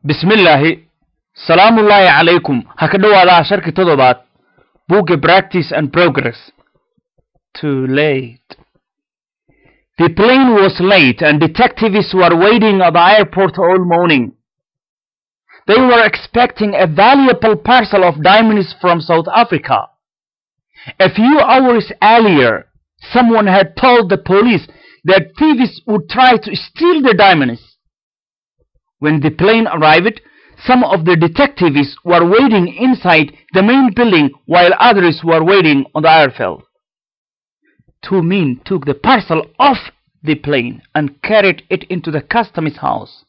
bismillaahi salaamullaahi calaykum ha ka dhowaadaa sharki toddobaad buugga practice and progress too late the plane was late and detectives were waiting at the airport all morning they were expecting a valuable parcel of diamonds from south africa a few hours earlier someone had told the police that thieves would try to steal the diamonds when the plane arrived, some of the detectives were waiting inside the main building while others were waiting on the airfield. Two men took the parcel off the plane and carried it into the customs house.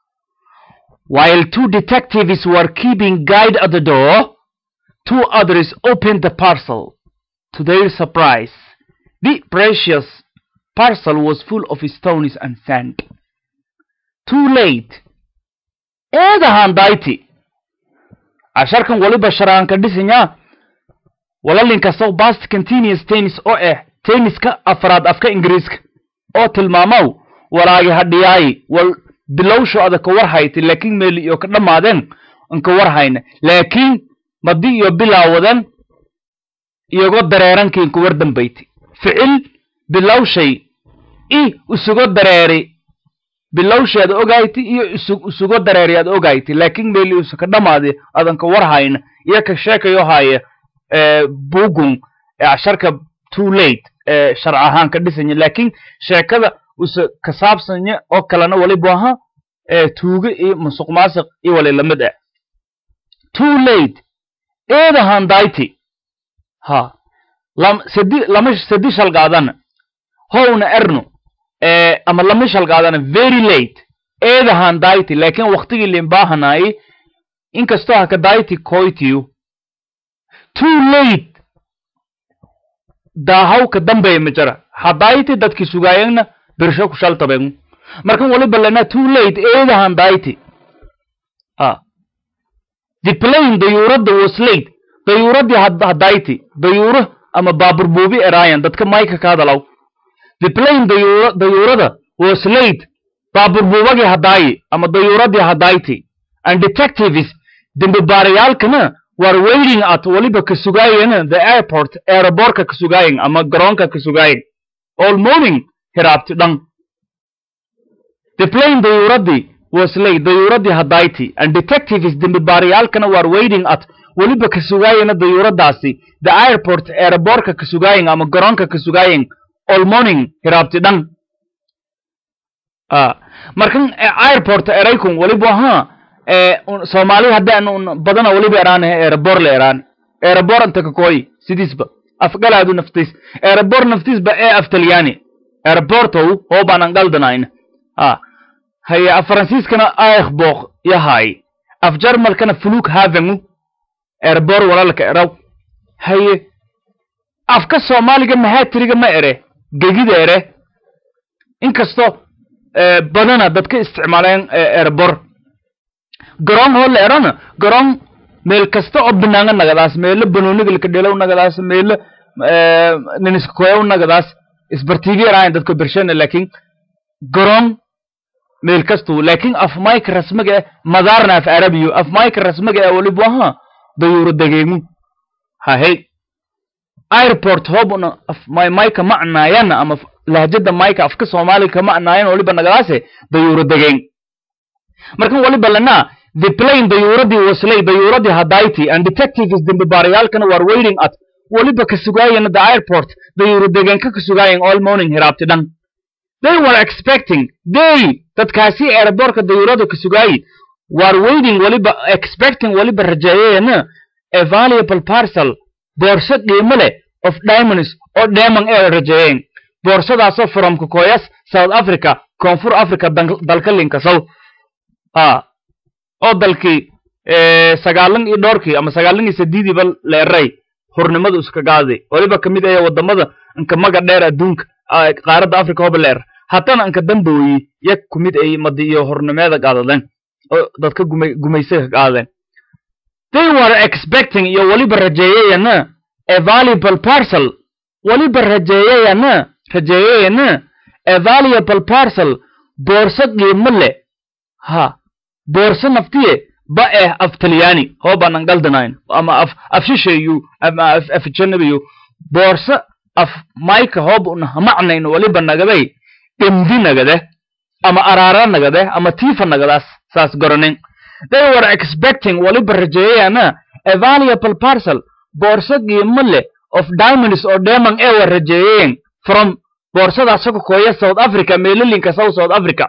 While two detectives were keeping guard at the door, two others opened the parcel. To their surprise, the precious parcel was full of stones and sand. Too late. eedahan dayti casharkan waliba sharaanka dhisinyaa walalinkastow bast continuous tennis oo ah tenniska afraad afka ingiriiska oo tilmaamaw walaagi hadhiyaayi wal bilowsho ada ka war hayta laakiin meeli iyo ka dhammaadeen anka war hayna laakiin madi iyo bilaawadan iyogo dareerankiin ku war dambayti ficil bilowshay i isugo dareeri bilowsheed ogayti iyo isugo dareeri aad ogayti laakiin meeli isu ka dhamaadi adan ka war hayna iyo ka sheekayo haya bugun casharka too late sharc ahaan ka dhisanya laakiin sheekada usa ka saabsanya oo kalena waliba aha tuuge iyo musuq maasiq iyo wali lamid ah too late eedahan dayti ha lam sedi lama sedi shalgaadana howna erno ama lama shalgaadana very late eedahan dayti laakiin waktigii limbaahanaayi inkastoo haka dayti koytiyu too late daahaw ka dambeeya ma jara hadayti dadki sugaayagna birsho ku shaltabegu markan waliba lena too late eedahan dayti a the plane dayuuradda was late dayuuradii hadayti dayuuro ama baabur buubi eraayan dadka mayka ka hadalaw the plane dayuurada was late baabur buubagii hadaayi ama dayuuradii hadayti and detectives dembibaarayaalkana were waiting at waliba ka sugaayana the airport aerobortka ka sugaayan ama garoonka ka sugaayan all morning hiraabti dhan the plane dayuuradii was late dayuuradii hadayti and detectives dembibaarayaalkana were waiting at waliba ka sugaayana dayuuradaasi the airport aerobortka ka sugaayan ama garoonka ka sugaayan all morning hiraabti dhan markan airport eraykun waliba ahaa soomaali haddaan badana waliba eraan aeropor la eraan aeropor anta kakoy sidiisba afgalaadu naftiis aeropor naftiisba ee af talyaani aeroportow hoobaan an galdanayna haye af faransiiskana aikhbok yahay af jarmalkana fluk havengu aeropor walalka eraw haye afka soomaaliga mahaatiriga ma ere gegida ere inkastoo badana dadka isticmaaleen erebor garoon hoo la erana garoon meel kasta oo banaanga nagadaas meelo banoonigalka dhelaw nagadaas meelo niniska koyaw nagadaas isbartiibi eraayan dadka bershana laakiin garoon meel kastu laakiin af mayka rasmiga eh madaarna af arabiyo af mayka rasmiga eh walibu aha dayuuro dageemu hahey airport hobna mayka macnaayana ama lahjada mayka afka soomaaliga ka macnaayan waliba nagadaase dayuuro degeen markan waliba lana the plane dayuuradii waslay dayuuradii hadayti and detectives dembibaarayaalkana were waiting at waliba ka sugaayana the airport dayuuro degeenka ka sugaayan all morning hiraabti dhan they were expecting they dadkaasi aerobortka dayuurada ka sugaayi were waiting waliba expecting waliba rajeeyayana a valuable parcel boorso qiimo leh of diamonds oo dheeman ee rajeeyeen boorsadaasoo from kokoyas south africa koonfur africa dalka linkasow a oo dalkii sagaalan iyo dhowrkii ama sagaalan iyo sadiidiiba leeray hurnimada iska gaaday waliba kamid ahe wadamada inka maga dheer adduunka qaaradda africa hoba leer haddana inka dambooyi ya kumid ay madi iyo hornimeeda qaadadeen oo dadka gumaysaga qaadeen they were expecting iyo waliba rajeeyayana a valuable parcel waliba rajeeyayana rajeeyayana a valuable parcel boorso qiimo leh ha boorso naftiye ba eh af talyaani hoobanan galdanayn ama af af shisheeyu ama af af janabiyu boorso af mayka hoob una hamacnayn waliba nagaday dhemdi nagade ama araara nagade ama tiifa nagadaas saas garanin they were expecting waliba rajeeyayana a valuable parcel boorso qiimo leh of diamonds oo dheeman ee war rajeeyeen from boorsadaas ka kooya south africa meelalinka south south africa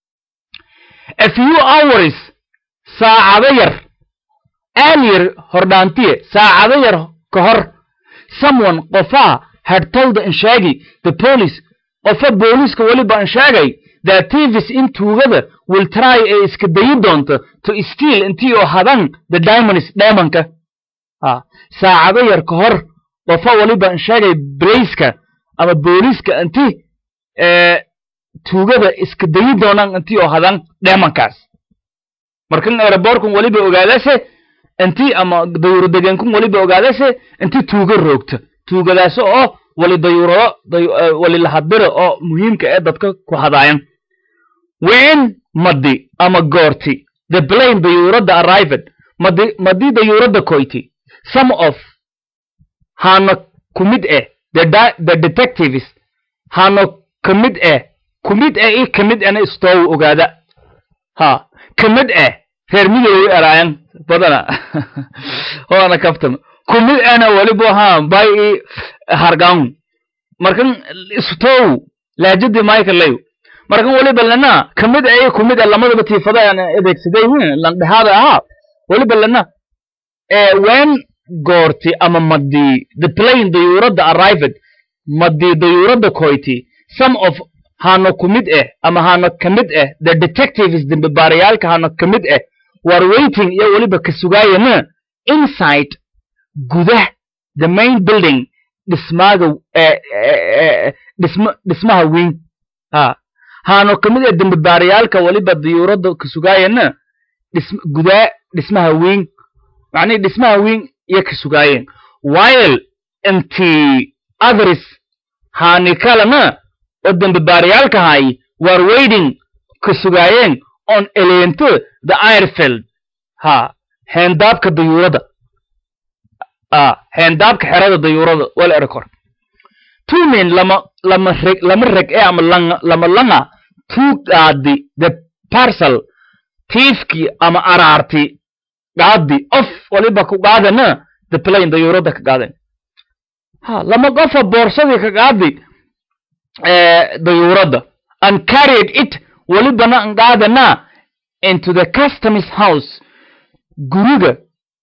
a few hours saacado yar earlier hordhaantiye saacado yar ka hor someone qofaa had told inshaagi the police qofa booliiska weliba inshaagay that thieves in tuugada will try ee iska dayi doonto to steal intii oo hadan the diamonds dheemanka ha saacado yar ka hor qofa weliba inshaagay brayska ama booliiska inti ee tuugada iska dayi doonaan intii oo hadan dheemankaas markan aerobortkun weliba ogaadase intii ama dayuuro degeenkun weliba ogaadase intii tuuga roogta tuugadaas oo wali dayuurado wali lahadbiro oo muhiimka ee dadka ku hadaayan when madi ama goorti the plane dayuuradda arrived madi madii dayuuradda koyti some of hana ku mid eh the, the detectives hana ka mid eh ku mid eh i ka mid ena istoow ogaada ha ka mid eh reer midoway eraayan badana hoana kaftan ku mid ena waliba ha bay i hargaun markan istoow laajadii michael markan waliba lana ka mid eh i ku mid eh lamadaba tiifada aan adeegsaday landhexaada ahaa waliba lana when goorti ama madii the plane dayuuradda arrived madii dayuuradda koyti some of hano ku mid eh ama hano ka mid eh the detectives dambibaarayaalka hano ka mid eh war waiting iyo weliba ka sugaayana inside gudah the main building dhismaaga dhisma dhismaha weyn ha hano ka mid eh dambibaarayaalka weliba dayuuradda ka sugaayana dhism gudaa dhismaha weyn macnihi dhismaha weyn iyo ka sugaayeen while intii others haani kalena oo dambibaarayaalkahay war waiting ka sugaayeen on eleento the airfield ha heendaabka dayuurada a heendaabka xerada dayuurada wal erekor two men lama lama reg lama reg ee ama langa lama langa two gaadi the parcel tiifkii ama araarti gaadi of waliba ku qaadana the plane dayuurada ka qaadan ha lama qofa boorsadii ka qaadi dayuuradda and carried it welibana an qaadana into the customs house guriga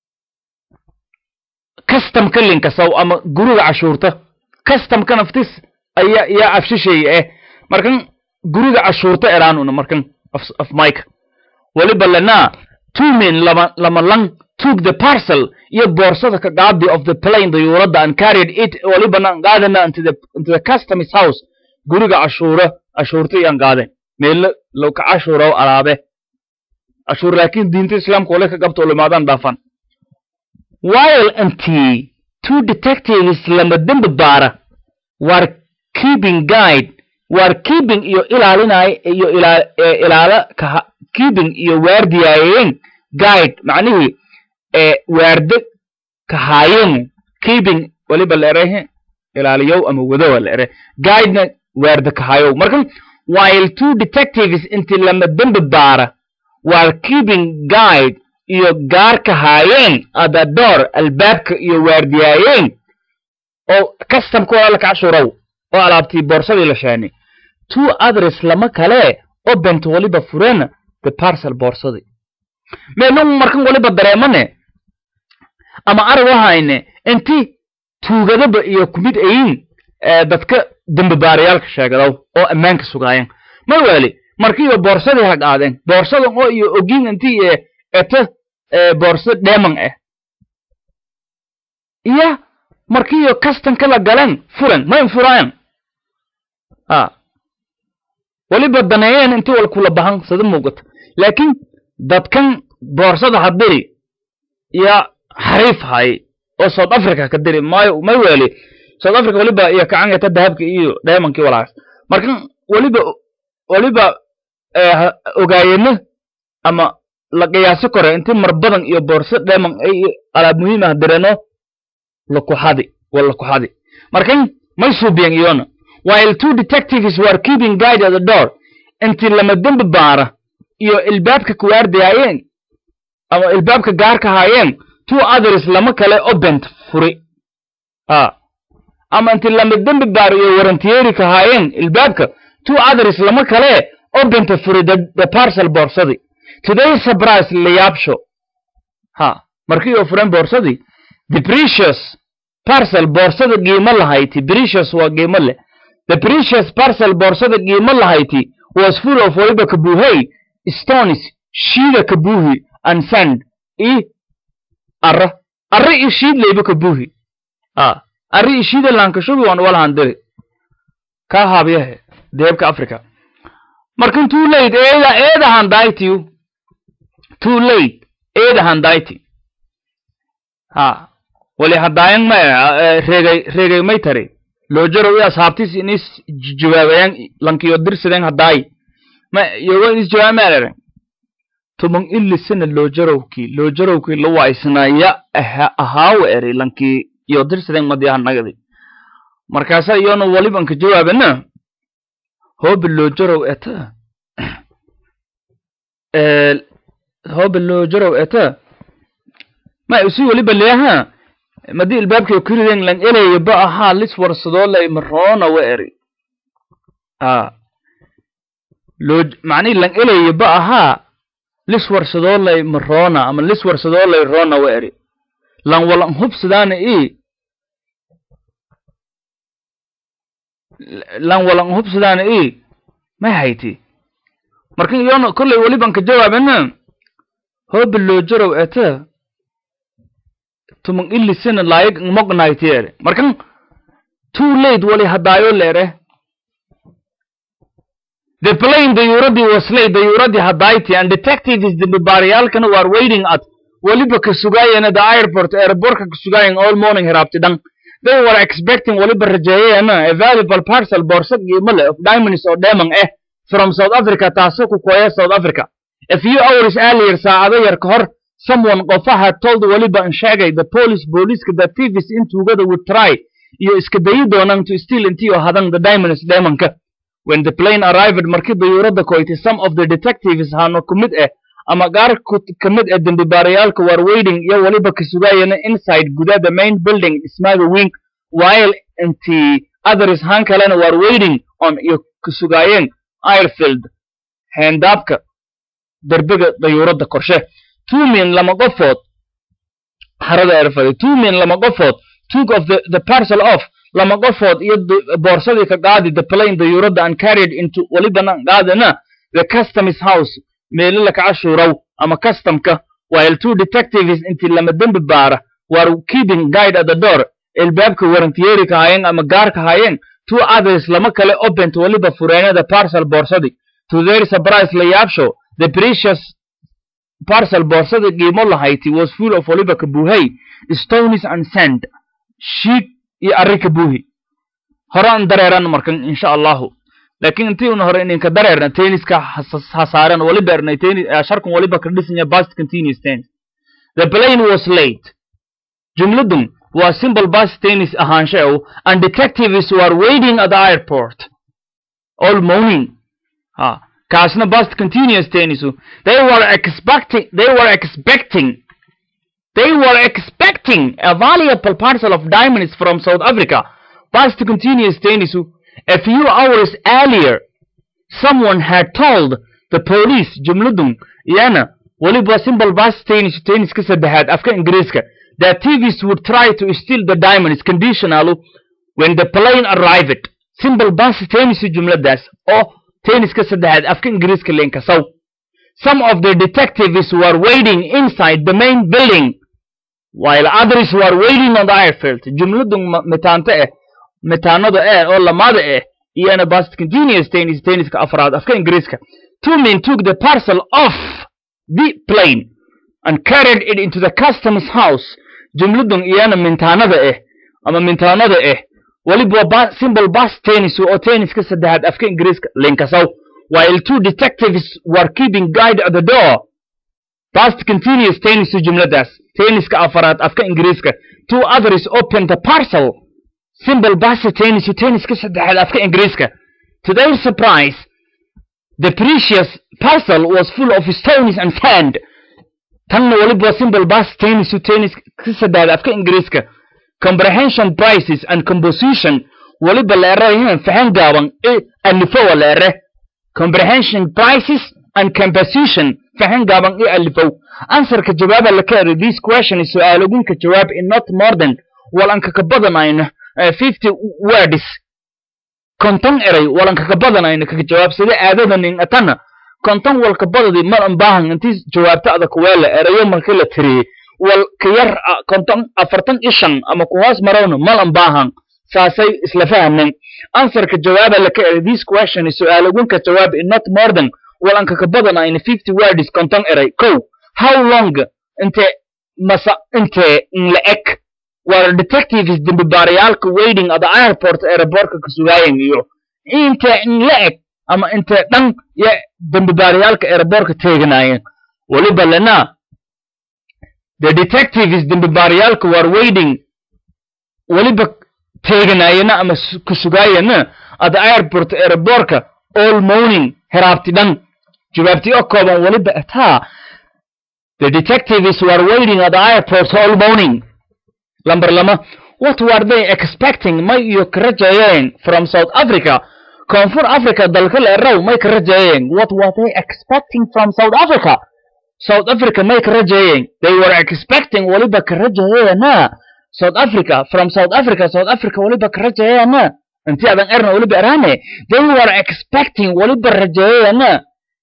customka linkasaw ama guriga cashuurta customka naftis ayaa yaa afshisheeye eh markan guriga cashuurta eraanuna markan af mike weliba lana two men lama lama lang took the parcel iyo boorsada ka qaadi of the plane dayuuradda and carried it welibana an qaadana into the into the customs house guriga cashuura cashuurta iyaan qaadeen meelo low ka cashuuraw alaabe cashuur laakiin diinta islaamka wale ka qabta ulimaadaan dhaafan while intii two detectives lama dembi baara war keeping guide war keeping iyo ilaalinay iyo ilaa ilaala ka keeping iyo waardiyaayeen guide macnihii ee waarde ka haayeen keeping waliba la erehe ilaaliyow ama wadowa la ere guidena waarde ka hayow markan while two detectives intii lama dembi baara war keeping guide iyo gaarka haayeen ada door albaabka iyo waardiyaayeen oo customka waa la kacshurow oo alaabtii boorsadii la sheeni two others lama kale oo bent waliba fureen the parcel boorsadii meelun markan waliba dareemane ama arag wahayne inti tuugadaba iyo kumid ayin dadka dembibaarayaalka sheegadaw oo ammaanka sugaayeen mar weli markiiba boorsadii ha qaadeen boorsadan oo iyo ogin intii eta boorso dheeman ah iyo markiiyo kastanka la galeen furan mayn furaayan a weliba daneeyeen intii wal kula bahan sada muuqata laakiin dadkan boorsada hadiri iyo xariif hay oo south africa ka diri mayo may weli south africa weliba iyo kacangata dahabka iyo dheemankii walaas markan weliba weliba ogaayeno ama la qiyaasi karo inti mar badan iyo boorso dheeman ay alaab muhiim ah direeno lakuxadi wa lakuxadi markan may suubiyan iyona while two detectives were keeping guide at the door intii lama dembi baara iyo ilbaabka kuwaardayaayeen ama ilbaabka gaarka haayeen two others lama kale obent furi a ama intii lama dembi baara iyo warantiyeerika haayeen ilbaabka two others lama kale obenta furi the, the parcel boorsadii today surprise layaabsho ha markii oo furen boorsadii the precious parcel boorsada qiimo lahayti precious waa qiimo leh the precious parcel boorsada qiimo lahayti was full of waliba kabuuhey stones shiida kabuuhi and sand i arra arra i shiid leyba kabuuhi a arra i shiida laankashugi waan walahandiri kaa haabyahe deebka africa markan too late eeda eeda handaytiu too late eeda handayti ha wali hadaayan ma reegay reegay may tari loojarow i ashaabtis inis jawaabayan lankiyo dirsideen hadaay ma yogo inis jawaab meelere tuman ilisana loojarowkii loojarowkii lawaisnaya ahaawa eri lankii iyo dirsideen madiyahanagadi markaasa iyona walibanka jawaabana hoobe loojarow eta hoobe loojarow eta ma usi waliba leaha madi ilbaabkay kuriden lan elaya ba ahaa lis warsadoo lay maroona wa eri a loo macnihi lan elaya ba ahaa lis warsadoo lay maroona ama lis warsadoo lay roona wa eri lan walan hubsadaana i lan walan hubsadaana i may hayti markan iyona kollay waliban ka jawaabana hoobe loojarow eta tuman ilisina laayig mognaytiere markan too late wali hadaayo leere the plane dayuuradii was late dayuuradii hadayti and detectives dambibaaryaalkana were waiting at waliba ka sugaayena the airport airportka ka sugaayen all morning hiraabti dhan they were expecting waliba rajeeyena a valuable parcel boorsa qiimo leh of diamonds oo dheeman ah from south africa taasoo ku kooya south africa a few hours earlier saacado yar ka hor someone qofaha told waliba in sheegay the police booliiska the thieves in tuugada would try iyo iska dayi doonaan to steal intii oo hadan the diamonds dheemanka when the plane arrived markii dayuuradda koytay some of the detectives hano ku mid ah ama qaar ka mid ah dembibaarayaalka were waiting iyo waliba ka sugaayana inside guda the main building dhismaaga wing while intii others han kalena were waiting on iyo ka sugaayeen airfield heendaabka derbiga dayuuradda korshe two men lama qofood harada erfaday two men lama qofood took of the, the parcel off lama qofood iyo boorsadii ka qaadi the plane dayuuradda and carried into walibana qaadana the customs house meelo laka cashuuraw ama customka while two detectives intii lama dembi baara were keeping guide at the door ilbaabka warantiyeeri ka haayeen ama gaarka haayeen two others lama kale opent waliba fureenada parcel boorsadii to their surprise la yaabsho the precious parcel boorsada qiimo lahayti was full of waliba kabuuhay stones and sand shiid iyo arri kabuuhi hore aan dareeran markan insha allahu laakiin intii una hore ininka dareerna tenniska hasaaren waliba ernay tennis sharkan waliba ka dhisanya past continuous tennis the plane was late jumladun waa simple past tennis ahaansheew and detectives were waiting at the airport all morning ha kaasna past continuous tennisu they were expecting they were expecting they were expecting a valuable parcel of diamonds from South Africa past continuous tennisu a few hours earlier someone had told the police jumladun iyana waliba simple past tennis tennis ka saddexaad afka ingiriiska that thieves would try to steal the diamonds conditional when the plane arrived simple past tennis jumladaas oo tenniska saddexaad afka ingiriiska leenkasaw some of the detectives were waiting inside the main building while others were waiting on the airfield jumladun mitaanto eh mitaanada eh oo lamaada eh iyana past continuous tennis tenniska afraad afka ingiriiska two men took the parcel off the plane and carried it into the customs house jumladun iyana mintaanada eh ama mintaanada eh waliba simple past tennis oo tenniska saddexaad afka ingiriiska linkasaw while two detectives were keeping guide at the door past continuous tennisu jumladaas tenniska afaraad afka ingiriiska two others open the parcel simple past tennisu tenniska saddexaad afka ingiriiska to their surprise the precious parcel was full of stones and sand tanna weliba simple past tennisu tenniska saddexaad afka ingiriiska comprehension prices and composition weliba la erayahan fahan gaaban e alifowa la ere comprehension prices and composition fahan gaaban e alifow answerka jawaaba la ka eri this question is su-aalogunka jawaab in not more than walanka ka badanayno fifty words konton eray walanka ka badanayno kaka jawaab sida aadadan in atana konton walka badadi mar an baahan intii jawaabta adag weela erayo markii la tiriyey wal ka yar konton afartan iyo shan ama ku hoos marowna mal an baahan saasay isla fahameen answerka jawaaba la ka eri this question is su-aalogunka jawaab in not more than walanka ka badanayno fifty words konton eray kow how long inte masa inte la eg war detectives dembibaarayaalka waiting at the airport aeroportka ka sugaayan iyo inte la eg ama inte dhan ya dembibaarayaalka aeroportka teeganaayeen weliba lena the detectives dembibaarayaalka war waiting weliba teeganaayena ama ku sugaayana at the airport aeroportka all morning heraabti dhan jawaabti oo kooban weliba ataa the detectives were waiting at the airport all morning Number lama, what were they expecting? May iyo ka rajayeen from South Africa. Koonfur Africa dalka la eraw may ka rajayeen. What were they expecting from South Africa? South Africa may ka rajayeen. They were expecting waliba ka rajayeena. South Africa from South Africa South Africa waliba ka rajayeena. Intii adan erna waliba erane. They were expecting waliba rajayeena.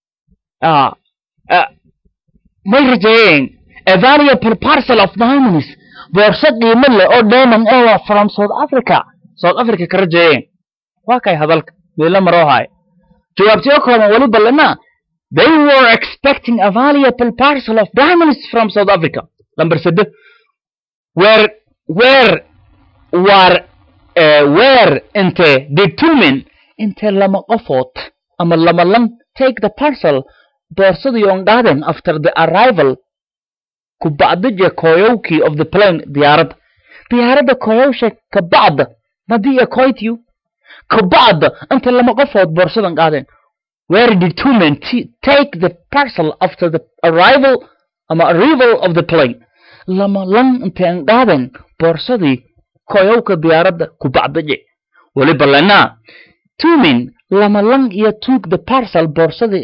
Ah, ah, may rajayeen. A valuable parcel of diamonds. boorso qiimo leh oo diamond ah from South Africa South Africa ka rajayeen waa kay hadalka meela maroo haay jawaabtiyo kooban waliba lena they were expecting a valuable parcel of diamonds from South Africa number sede where where war uh, where inte did two men inte lama qofood ama lama lan take the parcel boorsadii on garden after the arrival kubacdija koyowkii of the plane diyaaradda diyaaradda koyowsha kabacda madiya koytiyu kabacda inta lama qofood boorsadan qaadeen where did two men take the parcel after the arrival ama arrival of the plane lama lan intaan qaadeen boorsadii koyowka diyaaradda kubacdije weliba lenaa two men lama lan iyo took the parcel boorsadii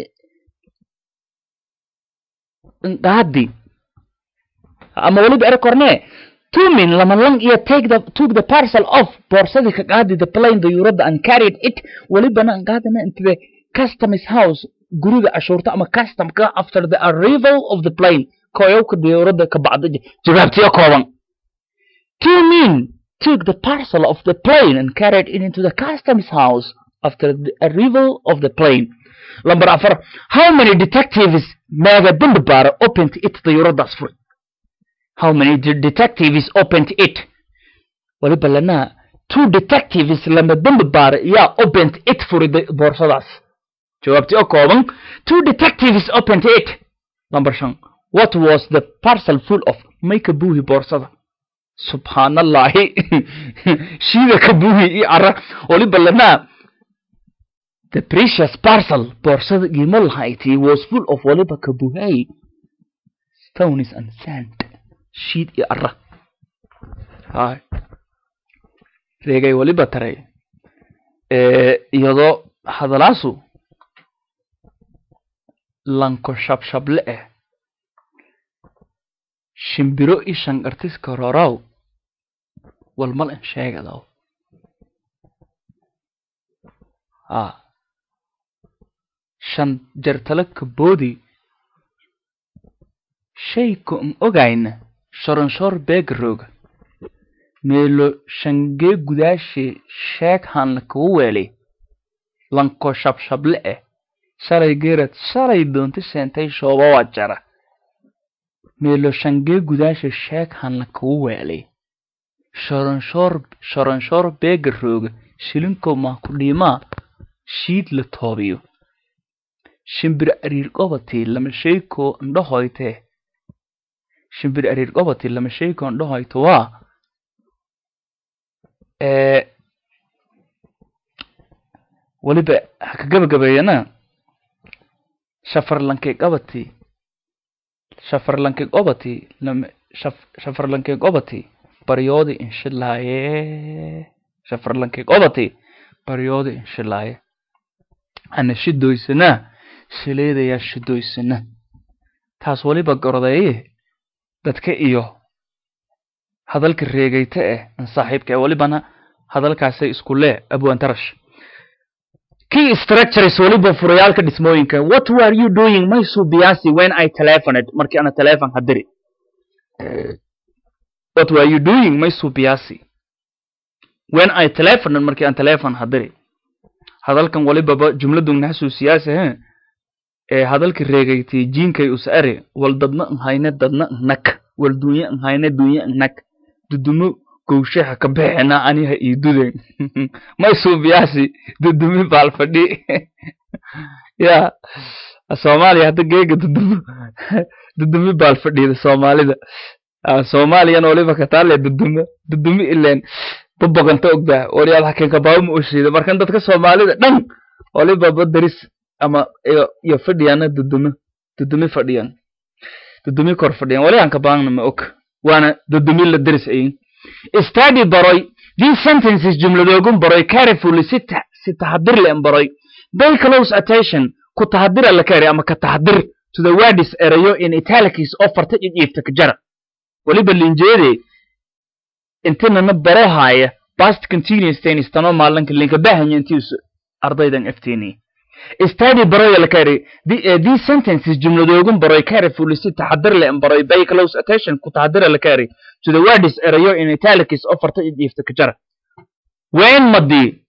qaadi ama weliba ere korne two men lama lang iyo take the took the parcel off boorsadii ka qaadi the plane dayuuradda and carried it welibana an qaadana into the customs house guriga cashuurta ama customka after the arrival of the plane koyowka dayuuradda ka bacda jawaabtiyo kooban two men took the parcel of the plane and carried it into the customs house after the arrival of the plane lamber afar how many detectives meega dembi baara opened it dayuuraddaas furay how many de- detectives opened it waliba lana two detectives lama dembi baara yaa opened it furay boorsadaas jawaabti oo kooban two detectives opened it number shan what was the parcel full of may ka buuhi boorsada subxaanallahi shiida ka buuhi i ara waliba lana the precious parcel boorsada qiimo lahayti was full of waliba ka buuhay stones and sand shiid iyo ara hay reegay waliba taray iyadoo hadalaasu lanko shabshable eh shimbiro i shanqartiska rorow walmal in sheegadaw ha shan jartala kaboodi shayku n ogayna shoronshor beegarooga meelo shangee gudaashe sheeg hanla kugu weelay lanko shabshable eh shalay geerad shalay doonta seentay shooba waa jara meelo shangee gudaashe sheeg hanla kugu weelay shoronshor shoronshor beegarooga shilinkow maa ku dhiimaa shiid la toobiyo shimbir ariir qobatii lama sheykoo indhahoytee shimbir ariir qobati lama sheekoon dhahoyto waa ee weliba ha ka gabagabeeyana shafarlankay qabati shafarlankay qobati lama shaf shafarlankay qobati baryoodi inshilaaye shafarlankay qobati baryoodi inshilaaye ana shidoysana shileedayaa shidoysana taas weliba gordeeye dadka iyo hadalka reegayta eh an saaxiibka ee welibana hadalkaasay isku lee abwantarash key structures weliba furayaalka dhismooyinka what were you doing maysu biyaasi when i telephoned markii ana telephone hadiri what were you doing maysu biyaasi when i telephoned markii aan telephone hadiri hadalkan walibaba jumladun naxasuusiyaase he ee hadalka reegaytay jiinkay us are wal dadna nhayne dadna nnak wal dunya nhayne dunya nnak dudumo gowshaha ka bixina aniha ii duden may suubiyaasi dudumi baalfadhi ya soomaaliya hadda geega dudumo dudumi baalfadhida soomaalida soomaaliyana waliba kataale dudumo dudumi ileen baboganta ogdaa waryaal hakenka baabama oshiida markan dadka soomaalida dhan waliba badaris ama iyo fadhiyana dudumo dudumi fadhiyan dudumi kor fadhiyan wali aan ka baangna ma og waana dudumi la daris ayin study baroy these sentences jumladoogun baroy carefully si si taxadir leen baroy pay close attention ku taxadira la kari ama ka taxadir to the words erayo in italics oo farta jijiifta ka jara waliba linjeede intinana baro haaya past continuous tennis tano maalanka linka bahanya intiisu ardaydan ftini study baroy la kari these sentences jumladoogun baroy carefully si taxadir leen baroy pay close attention ku taxadira la kari to the words erayo in italics oo farta jijiifta ka jara when madi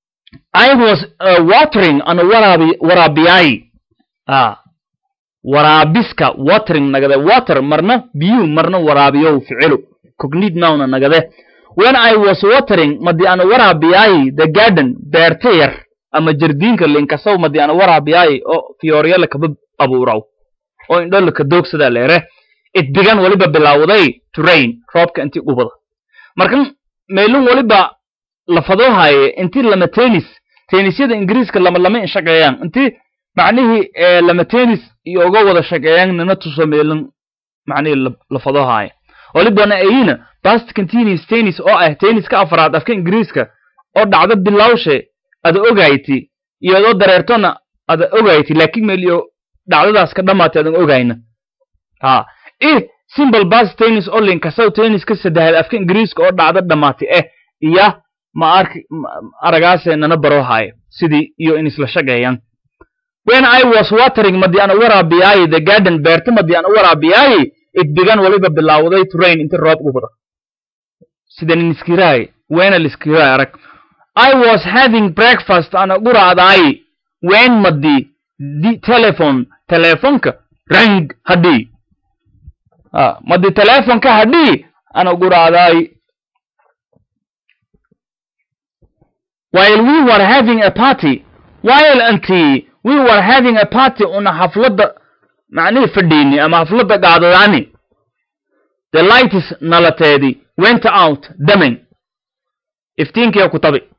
I was uh, watering ana waraabi waraabiyay ah waraabiska watering nagade water marna biyu marna waraabiyow ficilu cognate noun nagade when I was watering madi ana waraabiyay the garden beerta yar ama jardiinka linkasow madi ana waraabiyay oo fiyoryala kaba abuuraw oo indhola ka doogsada leere it began waliba bilaawday to rain roobka intii ubada markan meelun waliba lafadoo haaye intii lama tennis tennisyada ingiriiska lama lama in shaqeeyaan intii macnihii lama tennis iyo uga wada shaqeeyaan nina tuso meelun macnihii lafadoo haaye walibana ayina past continuous tennis oo ah tenniska afraad afka ingiriiska oo dhacdo bilawshe ada ogayti iyadoo dareertona ada ogayti laakiin meeliyo dhacdadaas ka dhamaatay adan ogayna ha i simple past tennis oo linkasow tenniska saddexaad afka ingiriiska oo dhacdo dhamaatay eh iyo ma arki aragaase nana baro haaye sidii iyo in isla shaqeeyaan when I was watering madi ana waraabiyaayi the garden beerta madi ana waraabiyaayi it began waliba bilaawday to rain inta roob u bada sidan iskiraay wena liskiraay arag I was having breakfast ana guraadaayi when madi the telephone telefonka rang hadii ah madi telefonka hadii ana guraadaayi while we were having a party while anti we were having a party una xafladda macnihii fadhiini ama xafladda gaadadaani the lights nalateedi went out damen iftiinkiya ku tabi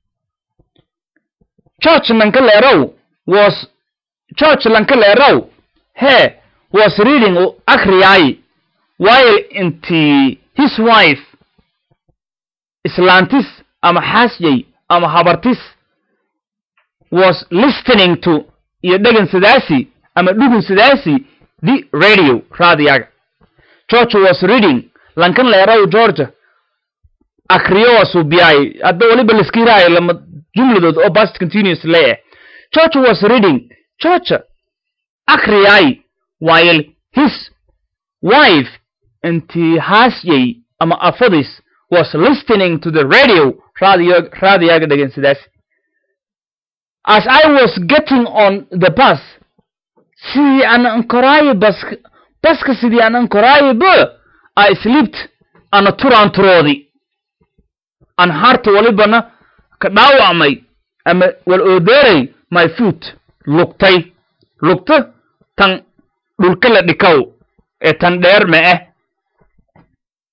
church lanka leerow was church lanka leerow he was reading akriyaayi while inti his wife islaantis ama xaasyay ama habartis was listening to iyo dhegan sidaasi ama dhugun sidaasi the radio raadiyaga george was reading lankan leerow georgia akriyo waa suubiyaay hadda waliba laskiraayo lama jumladood oo past continuous lee george was reading george akriyaay while his wife intii haasyay ama afadis was listening to the radio radio raadiyaga dhegan sidaasi as I was getting on the bus sidii aan ankoraayo bas baska sidii aan ankoraayo ba I slept ana turaan turoodi aan harta walibana ka dhaawacmay ama wal oodeeray my foot lugtay lugta tan dhulka la dhikaw ee tan dheer ma ah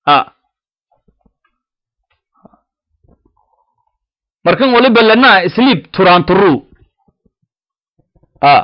a markan waliba lanaa sleep turaanturu a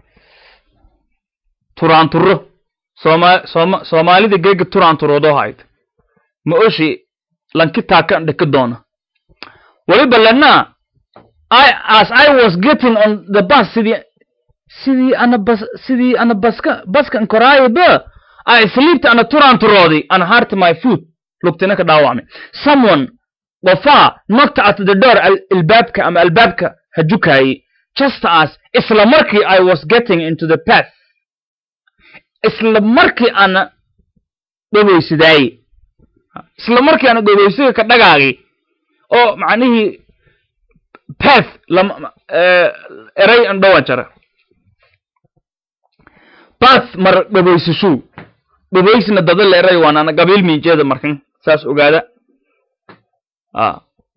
turaanturo sooma sooma soomaalida geega turaanturoodoo hayd ma oshi lanki taakan dheki doona waliba lanaa I, as I was getting on the bus sidii sidii ana bas sidii ana baska baskan koraayo ba I sleeped ana turaanturoodi ana hurt my foot lugtina ka dhaawacmay someone qofaa knocked at the door al- albaabka ama albaabka hajukaayey just as isla markii I was getting into the path isla markii ana dhogeysidaayey isla markii ana dhogeysiga ka dhagaagay oo macnihii path lama eh, eray an dhawan jara path mar dhaboysashu dhaboysna dada la eray waan ana gabiil miijeeda markan saas ogaada a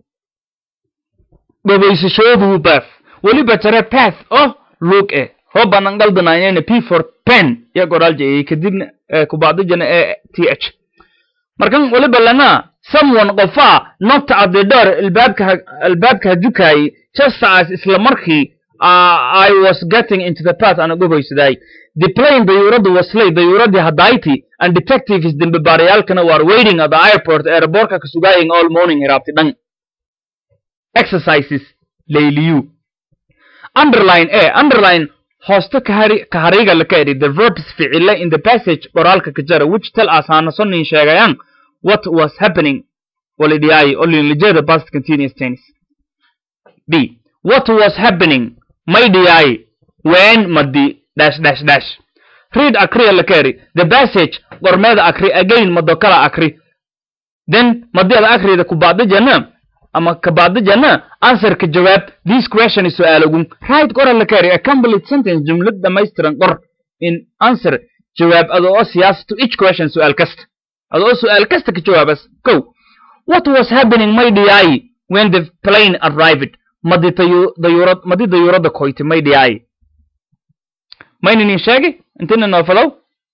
dhaboysashoodu path weliba jare path oh luug eh hoo banan galdanayana p for pen ya goraal jeeyey kadibna eh, kubacdijana e t h markan waliba lana someone qofaa knocked at the door albaabka ha- albaabka hajukaayey just as isla markii uh, I was getting into the path ana gogoysaday the plane dayuuraddu waslay dayuuradii hadayti and detectives dembe baarayaalkana were waiting at the airport airportka ka sugaaying all morning hiraabti dhan exercises layliyu underline a underline hooste kahari kahariga la ka eri the verbs ficile in the passage qoraalka ka jara which tell us hanasonin sheegayaan what was happening walidiyaayi olinlijada past continuous tense b what was happening may dhiyaayi when madi dash dash dash read akriya la ka eri the passage qormeeda akri again mado kala akri then madi ada akrida kubacdijana ama kabacdijana answerka jawaab this question is su'aalogun right qora la ka eri a complete sentence jumlad dhamaystiran qor in answer jawaab ada oo siyaas to each question su'aal kasta ada oo su'aal kasta ka jawaabas kow what was happening may dhiyaayi when the plane arrived madi tayu- dayuurad madi dayuuradda koyti may dhiyaayi mayninin sheegi intina noo falow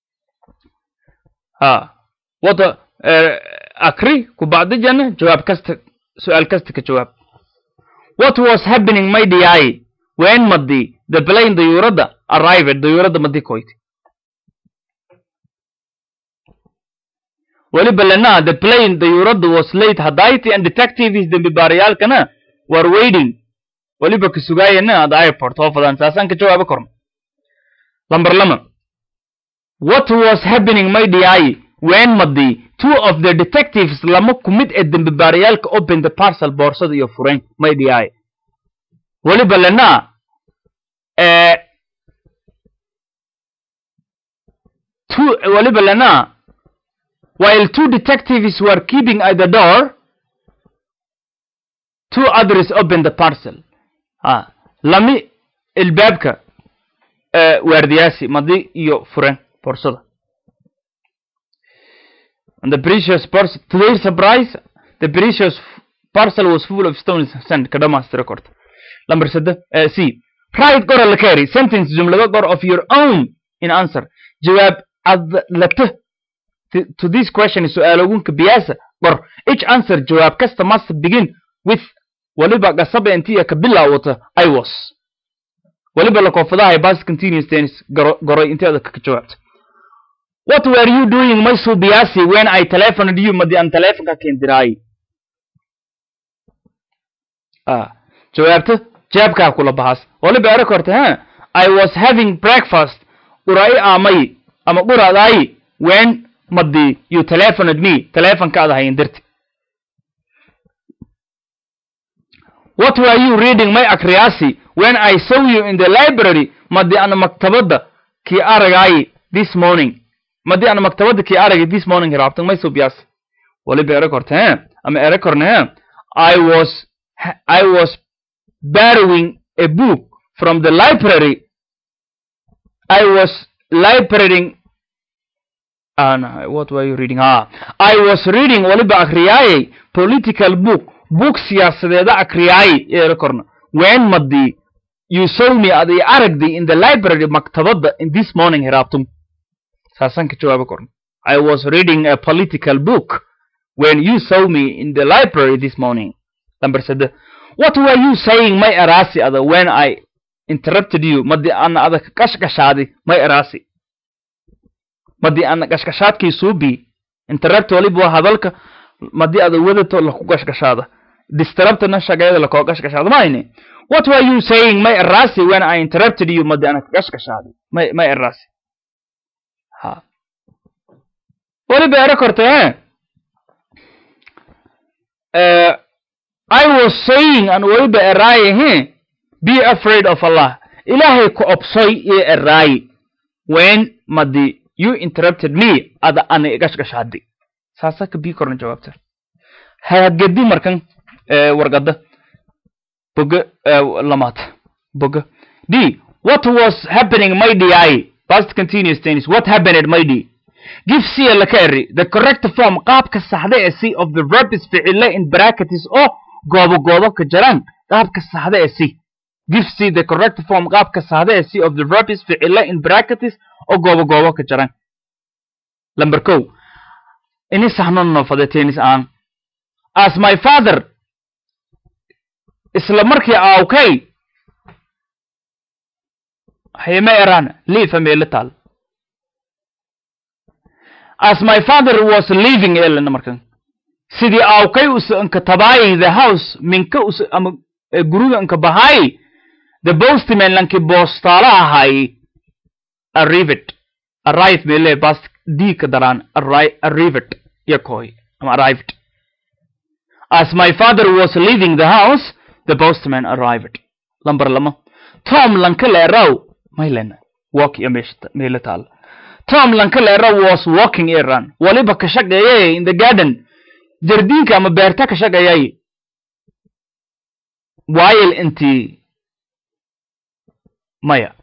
ha wata akri kubacdijana jawaab kasta su'aal kasta ka jawaab what was happening may dhiyaayi when madi the plane dayuuradda arrived dayuuradda madi koyti weliba lana the plane dayuuradda was late hadayti and detectives dembi baarayaalkana were waiting weliba ka sugaayana at airport oo fadaan saasaan ka jawaabo korno lamber lama what was happening may dhiyaayi when madi two of the detectives lama ku mid ee dembi baarayaalka open the parcel boorsada iyo fureen may dhiyaayi weliba lana eh, two weliba lana while two detectives were keeping at the door, two others opened the parcel. Ah, lami ilbaabka uh, waardiyaasi madi iyo furen boorsada. And the precious parcel, to their surprise, the precious f- parcel was full of stones and sand. Kadamas record. Number seven, uh, C. Write qora la kari sentence jumlado qor of your own in answer. Jawaab ad late to, to this question su'aalogunka biyaasa qor each answer jawaab kasta must begin with waliba qasaba intii ka bilaawata i was waliba la koofadaha past continuous tense garo- goray inteeda ka jawaabta what were you doing my subiyaasi when i telephoned you madi aan telefonka keendiraayi ah jawaabta jaabkaa kula bahas waliba ero korta ha i was having breakfast urai aamay ama quraadaayi when madi you telephoned me telefonkaada hayin dirti what were you reading my akriyaasi when i saw you in the library madi ana maktabada kii aragaayi this morning madi ana maktabada kii aragay this morning raabtan may subiyaasi waliba ero korta he ama ero korna he i was i was borrowing a book from the library i was librarying uh, no, what were you reading? Ah, I was reading waliba akriyayay political book book siyaasadeeda akriyayay ee korna when madi you saw me ad i aragday in the library maktabada in this morning hiraabtum saasan ka jawaabo korna I was reading a political book when you saw me in the library this morning number sade what were you saying may erasi ada when i interrupted you madi ana ada kashkashaadi may erasi madi ana kashkashaadkii suubi interrupt waliba waa hadalka madi ada wadato laku kashkashaada disturbtana shagayada lakoo kashkashaada mayne what were you saying may erasi when i interrupted you madi ana kashkashaadi may may erasi ha waliba ero korte eh uh, I was saying and waliba eraaye he be afraid of Allah ilaahay ku obsoy iyo eraaye when madi you interrupted me ada ana igashgashadi saasa ka bii korna jawaabta hagedi markan uh, wargada boga uh, lamaad boga d what was happening my di past continuous tense what happened my d give c laka eri the correct form qaabka saxda ee c of the verb is ficile in brackets oo goobo goobo ka jiraan qaabka saxda ee c give c the correct form qaabka saxda ee c of the verb is ficile in brackets oo goobo goobo ka jiraan number ko ini saxno noofade tennis aan as my father isla markii aawkay hayma eraan liifa meelo taal as my father was leaving elana markan sidii aawkay usa anka tabaayay the house minka usa ama guriga anka bahaay the postman lanki boostaala ahay arrived arrive mele bas d ka daraan arrived yakoy ama arrived as my father was leaving the house the postman arrived lambar lama tom lanka leeraw maylen walk iyo meesha meelo taal tom lankalera was walking iran waliba ka shaqeeyay in the garden jardiinka ama beerta ka shaqeeyay while intii maya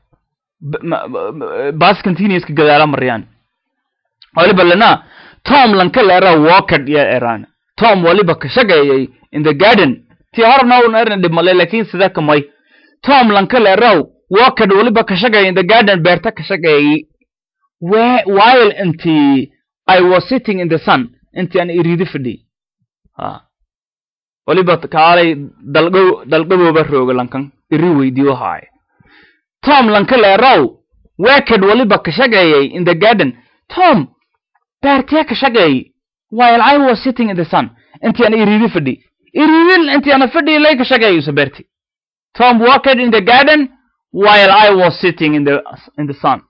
bas continuouska gadaala mariyaan waliba lana tom lankalera walked iyo iran tom waliba ka shaqeeyay in the garden tii horna un erin dhibmale lakin sida kamay tom lankalera walked waliba ka shaqeeyay in the garden beerta ka shaqeeyay where while inti I was sitting in the sun inti aan iriidi fadhi ha waliba kaalay dalgo dalgabooba rooga lankan iri weydiyo haay tom lanka leerow waked waliba ka shaqeeyay in the garden tom beertee ka shaqeeyay while I was sitting in the sun inti aan iriidi fadhi iriidi inti aan fadhi lay ka shaqeeyay beerti tom walked in the garden while I was sitting in the in the sun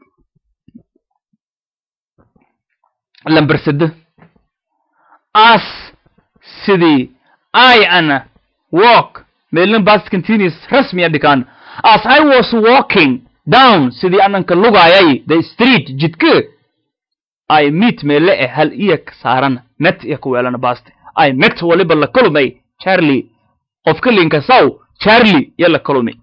lamber sade as sidii i ana walk meelin past continuous rasmiya dhikaan as i was walking down sidii ananka lugaayay the street jidka i meet meele eh hal iya saaran met iya kuweelana past i met waliba la kulmay charlie qofka linka saw charlie iyo la kulmay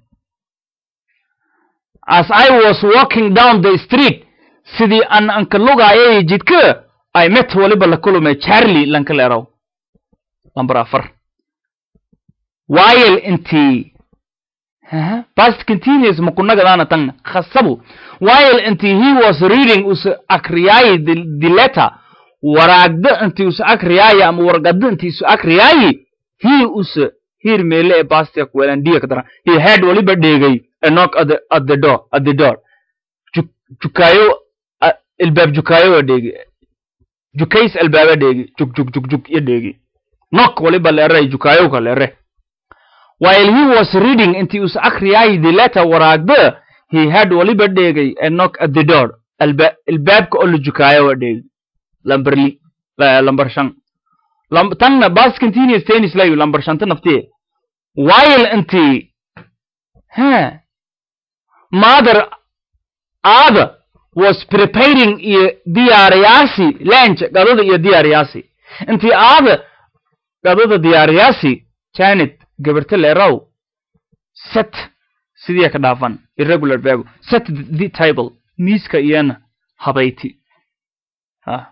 as i was walking down the street sidii an anka lugaayay jidka I met waliba la kulmay Charlie Lankalerow number afar while intii past continuous makunagadaana tan khasabu while intii he was reading us akriyay the, the letter waraagda intii us akriyay ama wargada intii us akriyay he us here meele ee past kuwelan diya kadara he had waliba dheegay a knock at the, at the door at the door jukayo ilbaab jukayo waa dheegi jukays albaaba dheegi jug jug jug jug iyo dheegi nok waliba leere jukayowka leere while he was reading intii us akriyay the letter waraagda he had waliba dheegay a knock at the door alba albaabka oo la jukaayo waa dheegi lamber li lamber shan lam tanna bas continuous tennis layu lamber shanta naftiye while intii ha mother aada was preparing iyo diyaariyaasi lunch gadada iyo diyaariyaasi intii aada gadada diyaariyaasi janet gabarta leerow set sidii ka dhaafan irregular verb set the table miiska iyana habayti ha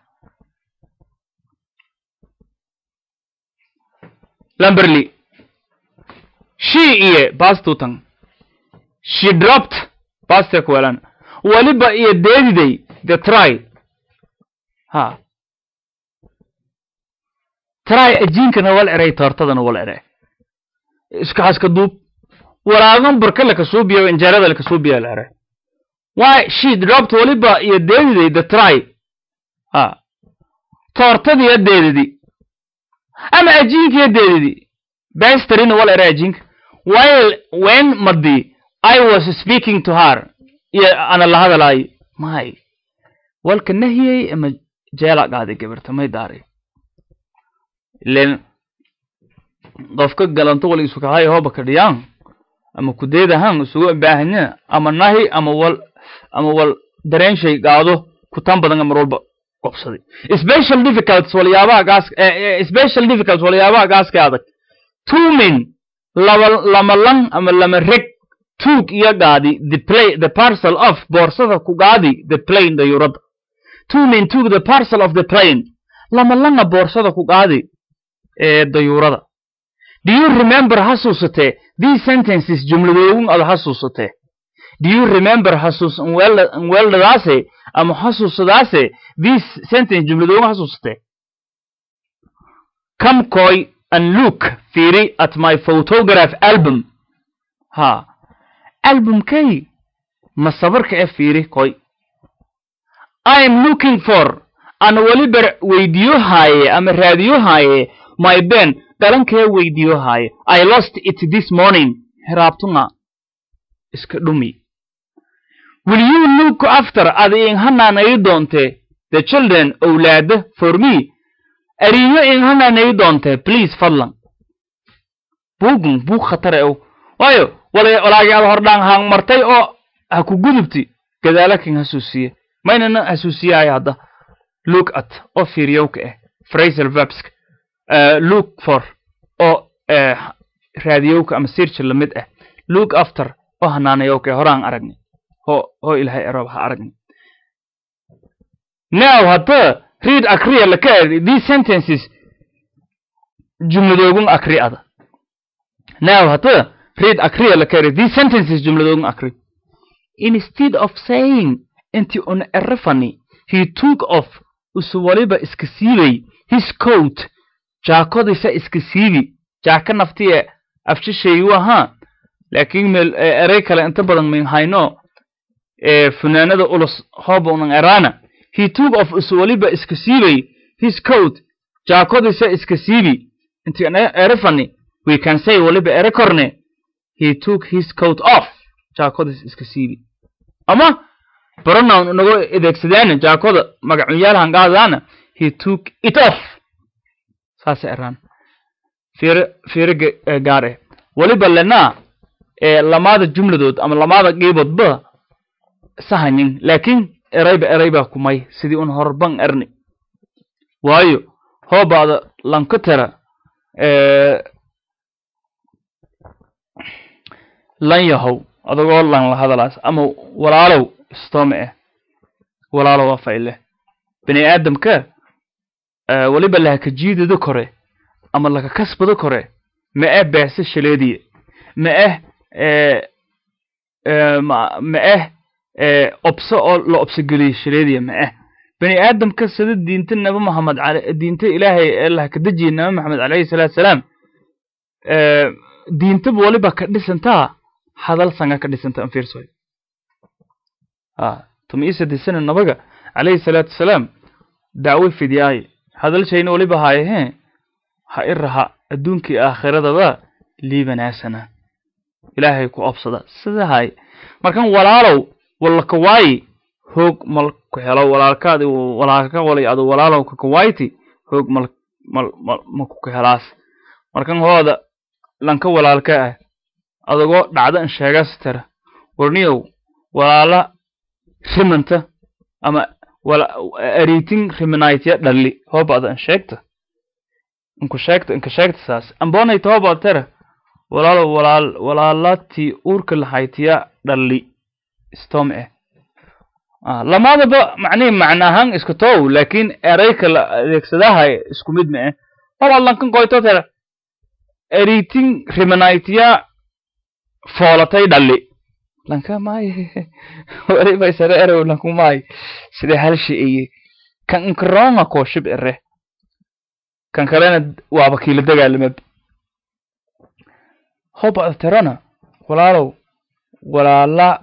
lamberly she iyo bastutan she dropped baste kuwelan waliba iyo deediday the try ha try ajiinkana wal eray toortadana wal ere iska haska duub walaagan burka lakasuubiya injeerada lakasuubiya la ere why she dropped waliba iyo deediday the try ha toortadiyo deedidi ama ajiinkiyo deedidi basterina wal ere ajiinka while when madi i was speaking to her iyo ana la hadalaayo may walka nahiyey ama jeela qaaday gabarta may daaray ilen qofka galanto wal isu kahay hooba kadhiyaan ama kudeedahan isugu baahanya ama nahi ama wal ama wal dareen shay qaado kutaan badan mar walba qobsaday special difficulties waliyaabaha gaas special difficulties waliyaabaha gaaska adag two men laba lama lang ama lama reg took iyo gaadi the play the parcel of boorsada ku gaadi the plane dayurada two men took the parcel of the plane lama langa boorsada ku gaadi ee dayuurada do you remember xasuusatee these sentences jumladoogun ada xasuusatee do you remember xasuus weeldadaase ama xasuusadaase these sentence jumladoogun xasuusatee come coy and look fiiri at my photograph album ha albumkay ma sabarka e fiiri koy i am looking for ana weliba weydiyo haaye ama raadiyo haaye my ben dhalankee weydiyo haaye i lost it this morning heraabtunga iska dhumi will you look after ada inhanaanayi doonte the children owlaada for me ariyo inhanaanayi doonte please fadlan buugun buug khatare ow waayo walaagi ada hordhaan haang martay oo ha ku gudubti gadaalakin hasuusiye maynana hasuusiyaayo hadda look at oo fiiriyowka ah phrasal verbska look for oo raadiyowka ama search lamid ah look after oo hanaanayowka horaan aragni ho ho ilahay erob ha aragni now hadda read akriya laka eri these sentences jumladoogun akri ada now hadda read akriya laka eri these sentences jumladoogun akri instead of saying inti un erefani he took off usu waliba iska siibay his coat jaakodisa iska siibi jaaka naftiye afjishayu ahaa laakiin meel erey kale inta badan min hayno funaanada ulus hooba unan eraana he took off usu waliba iska siibay his coat jaakodisa iska siibi inti erefani we can say waliba ere korne he took his coat off jaakodis iska siibi ama pronoun inago adeegsadaana jaakoda magacunyaal hangaadaana he took it off saasa eraan fiire fiire gaar eh weliba lenaa ee lamaada jumladood ama lamaada qiiboodba sahanin laakiin erayba eraybaa kumay sidii un horban erni waayo hoobaada lankotera lan yahow adagoo lan la hadalaas ama walaalow stome eh walaalow waa fayle bini aadamka weliba lahaka jiidada kore ama laka kasbada kore ma eh beese shaleediye ma eh ma eh obso oo la obsogeliye shaleediye ma eh bini aadamka sida diinta nabi maxamed ale diinta ilaahay ee lahaka dejiye nabi maxamed calayhi salaatu salaam diintaba weliba ka dhisantaa hadal sanga ka dhisanta an fiirsoy a tuma isadisana nabaga calayhi salaatu wasalaam dacwo fidiyaaye hadal shayna weliba haaye hee ha i raha adduunkii aakhiradaba liibanaasana ilaahay ku obsada sida haay markan walaalow walakawaayi hoog mal ku helo walaalkaadi walaalka walay adu walaalow kakawayti hoog mal mal mal maku helaas markan hooda lanka walaalka ah adagoo dhacda in sheegas tira warniyow walaala rimanta ama ariitin riminaytya dhalli hoobada in sheegta inku sheegta inka sheegta saas ambonayta hoobada tira walaalo walaal walaalatii uurka lahaytiya dhalli stom eh lamadaba macnihi macna ahaan iska tow laakiin erayka la adeegsadahay isku mid ma eh hobaad lankan koyto tira eriitin riminaytya foolatay dhalli lanka maayo waliba isare erew lanku maayo sida halshi iye kan inkaronga kooshib ere kan kalena waaba kiila dagaalamab hoba tirana walaalow walaala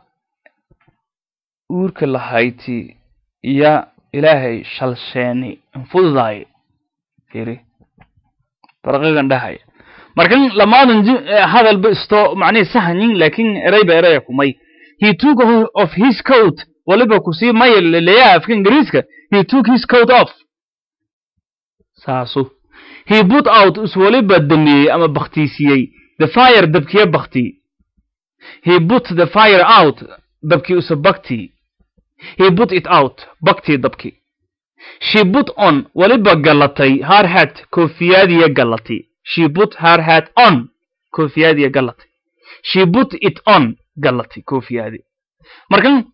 uurka lahayti iyo ilaahay shalsheeni infududaay firi farqigan dhahaya markan lamaadan hadalba isto macnihi sahanyin laakin erayba eraya kumay he took of his coat waliba kusii maya leeyaha afka ingiriiska he took his coat off saasu he put out is waliba damiyey ama baktiisiyey the fire dabkiya bakti he put the fire out dabkii usa bakti he put it out baktii dabki she put on waliba gallatay her hat koofiyadiya gallatay she put her hat on koofiyadiya gallatay she put it on gallatay koofiyadi markan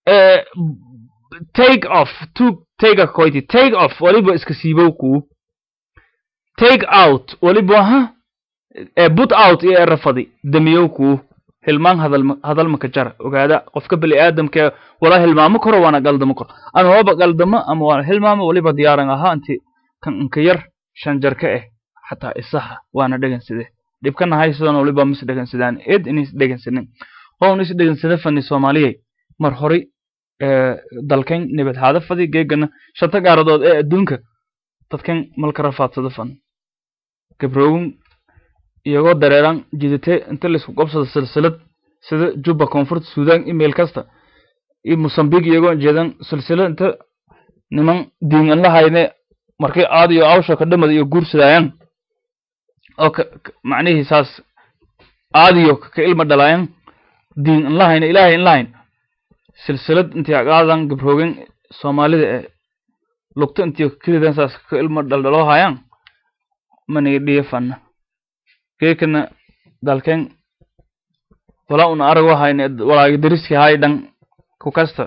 take off to take a koyti take off waliba iska siibow kuu take out waliba ha put out iyo erafadi damiyow kuu hilmaan hadal hadalma ka jara ogaada qofka bani aadamka wala hilmaamo koro waana galdamo koro ama waba galdamo ama waana hilmaamo waliba diyaaran ahaa inti kan inka yar shan jarka eh xataa isaha waana dheganside dhibkana haysadana waliba mis dhegansidaan id inis dhegansanin hown is dhegansada fani soomaaliyay mar horay dalkan nabad haada fadi geegana shanta gaaradood ee adduunka dadkan malka rafaadsada fan gabrowin iyagoo dareeran jidate inta laisku qabsado silsilad sida juba koonfurta sudan email kasta iyo mosambik iyagoo jeedan silsilad inta niman diin la hayne markay aad iyo awsha ka dhamada iyo guursadaayan oo macnihii saas aadiyo ka ilma dhalaayan diin in la hayne ilaahay in la hayn silsilad intii agaadan gabroogen soomaalida ee lugto intii kelidan saas ka ilma dhaldhaloo hayaan maniga dhiya fanna geekana dalken wala una arago hayne walaagi dariski hay dhan ku kasta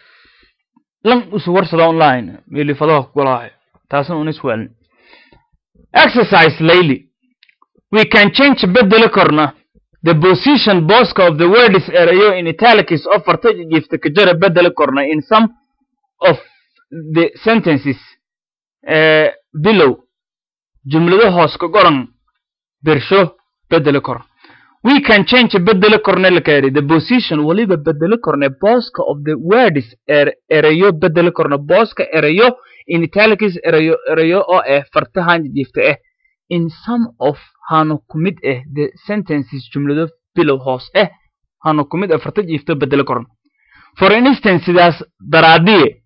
lan usu warsada online milifadaha kugalahay taasna una iswaalin exercise layly we can change bedeli korna the position boska of the word is erayo in italics oo farta jifta ka jara bedeli korna in some of the sentences uh, below jumlado hoos ka goran bersho bedeli kor we can change bedeli korne la kaari the position waliba bedeli korne boska of the words er erayo bedeli korna boska erayo in italics erayo erayo oo eh fartahan jifta eh in some of hano kumid eh the sentences jumlado below hoos eh hano kumid eh farta jifta bedeli korna for instance sidaas daraadiye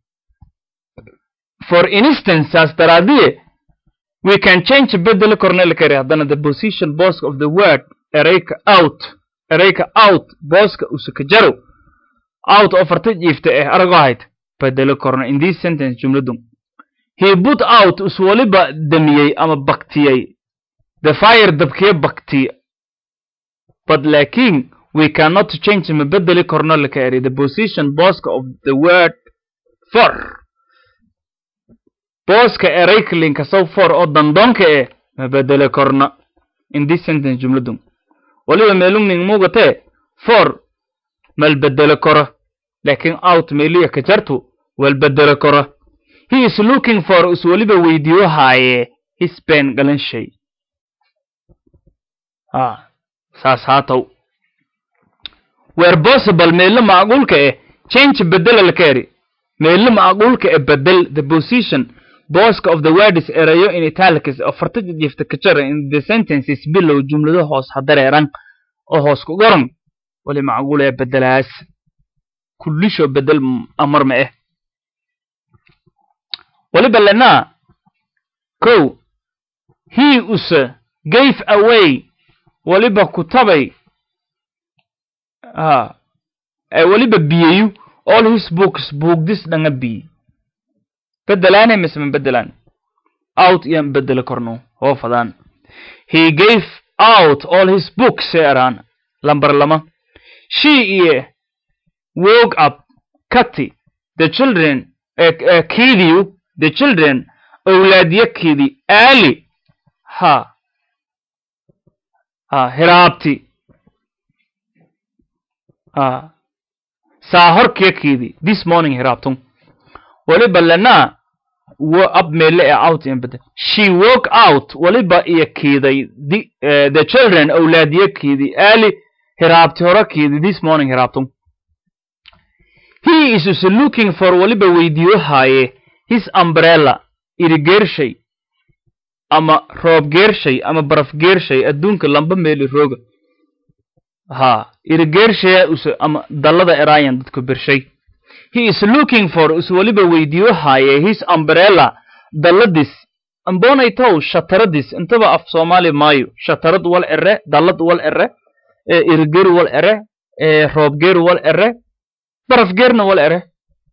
for instance saas daraadiye we can change bedeli korne la kari haddana the position bosk of the word ereyka out ereyka out booska usaka jaro out oo farta jiifta eh arago ahayd bedeli korna in this sentence jumladu he put out us waliba damiyey ama baktiyey the fire dabkiya baktiye but laakin we cannot change ma bedeli korno la kari the position boska of the word for booska eraykalinka sow for oo dandoonka eh ma bedele korna in this sentence jumladu waliba meelungning muugatee for mal bedele koro laakin out meeliya ka jartu wal bedele koro he is looking for is waliba weydiyo haaye his pen galanshay ha saas haatow where possible meelo macquulka eh change bedela la kaari meelo macquulka eh bedel the position boska of the words erayo in italics oo farta jifta ka jara in the sentences below jumlado hoos hadareeran oo hoos ku goran wali macquul ee bedelaas kullisho bedel amar ma eh waliba lenaa kow he use gave away waliba kutabay ha waliba biyeyu all his books buugdis dhanga biye bedelaane mise ma bedelaan out iyaan bedeli korno hoo fadaan he gave out all his books seeraan lambar lama she iyo woke up kati the children uh, kidiyu the children owlaadya kidi aali ha ha hiraabti ha saa horkiya kidi this morning hiraabtun waliba lenaa up meele ee out in bada she woke out waliba iyo kiiday the, uh, the children awlaadiye kiidi early hiraabti hore kiidi this morning hiraabtun he is is looking for waliba weydiyo haaye his umbrella irigeershay ama roob geershay ama baraf geershay adduunka lamba meeli rooga ha irigeershaya use ama dallada erayan dadku bershay he is looking for is waliba weydiyo haaye his umbrella dalladis ambonaytow shataradis intaba af soomaali maayo shatarad wal ere dallad wal ere irigeer wal ere roobgeer wal ere barafgeerna wal ere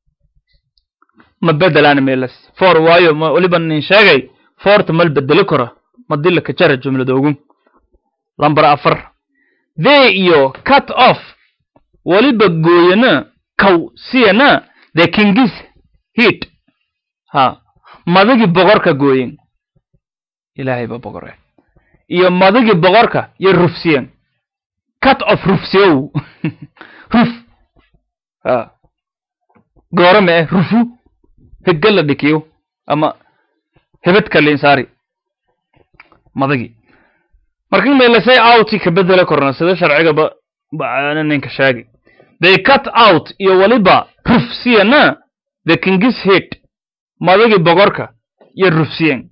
ma bedelaan meelas for waayo ma waliba nin sheegay forta mal bedeli karo madila kajara jumladoogun lambar afar they iyo cut off waliba gooyana kaw siyana the kingis heat ha madagii boqorka gooyen ilaahay ba boqore iyo madagii boqorka iyo rufsiyen cut off rufsiyow ruf ha goore ma eh rufu hegga la dhikiyo ama hebedka linsaari madagii marka meelasay outi ka bedela korna sida sharcigaba ninka sheegi they cut out iyo waliba rufsiyana the kingis head madagii boqorka iyo rufsiyen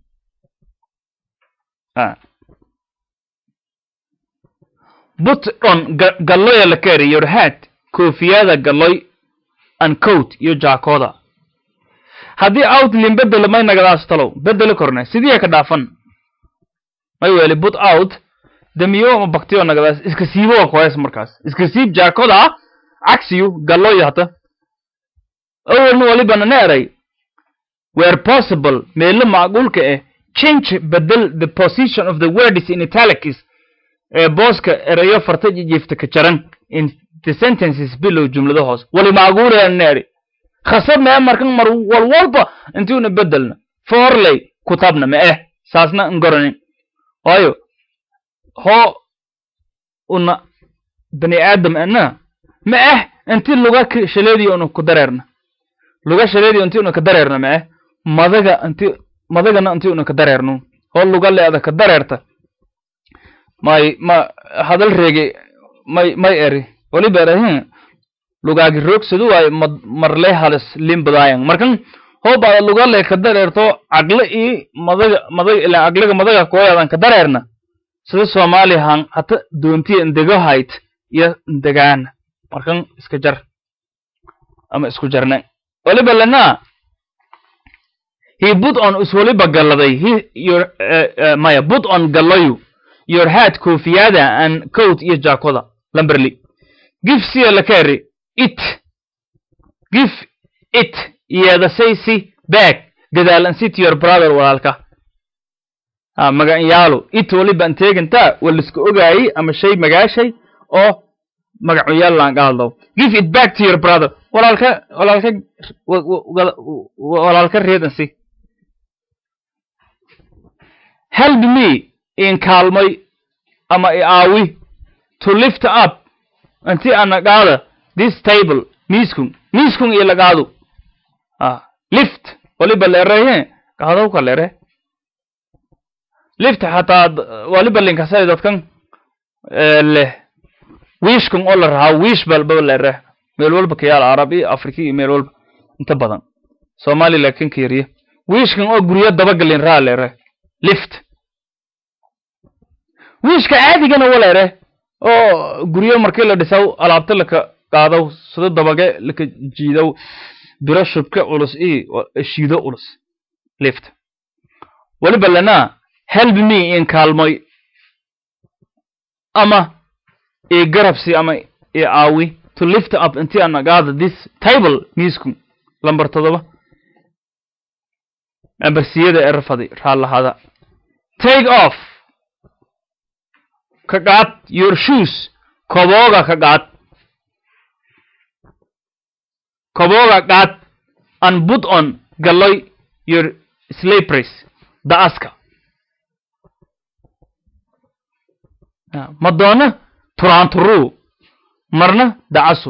but on galloya la keri your hat koofiyada galloy and coat iyo jaakooda haddii out lin bedelo may nagadaas talow bedeli korne sidii ka dhaafan may weli but out damiyo ma baktiyo nagadaas iska siibo koes markaas iska siib jaakoda cagsiyu galloy hata awalna walibana na eray where possible meelo macquulka eh change bedel the position of the words in italics ee booska erayo farta jijiifta ka jaran in the sentences below jumlada hoos wali macquulaya na eri khasab mee markan mar walwalba intiuna bedelna forley kutabna ma eh saasna ngoronin waayo hoo una bani aadam ana ma eh inti luga shaleediyo una ku dareerna luga shaleediyo inti una ka dareerna ma eh madaga inti madagana inti una ka dareerno hoo luga leeda ka dareerta may ma hadal reege may may eri waliba erahin lugaagi roogsadu waayo marle halis limbadaayan markan hoo baada lugale ka dareerto cagle ii madaga madaga ilaa caglaga madaga kooyaadan ka dareerna sida soomaaliya han hata doontiya indego hayt iyo indegaana markan iska jar ama isku jarne waliba lana he put on is waliba galladay he your uh, uh, maya put on gallayu your hat koofiyada and coat iyo jaakoda lamberly give siya lakari it give it iyada say si back gadaalan si to your brother walaalka ha magacyaalu it waliba an teegantaa waa liska ogaayey ama shay magaashay oo magacuyaal laan qaadlow give it back to your brother walaalka walaalka walaalka reedan si help me in kaalmay ama i aawi to lift up inti ana qaada this table miiskun miiskun iyo lagaadu ah lift waliba leereye qaadaw ka leere lift hataa waliba linkasay dadkan leh wiishkan oo la rahaa wiish balba leere meel walba kayaal arab iyo afrika iyo meel walba inta badan soomaali laakiin ka yariya wiishkan oo guryo dabagalin raha leere lift wiishka caadigana wa leere oo guryo markii la dhisaw alaabta laka qaadaw sida dabage laka jiidow biro shubka culus iyo shiido culus lift waliba lana help me in kaalmoy ama i garabsi ama i aawi to lift up intii ana qaada this table miisku lambar todoba ambarsiyada ee rafadi raallahada take off ka qaad your shoes kobooga ka qaad kobooga qaad and put on galloy your slippers da'aska madoona turaanturuu marna dacasu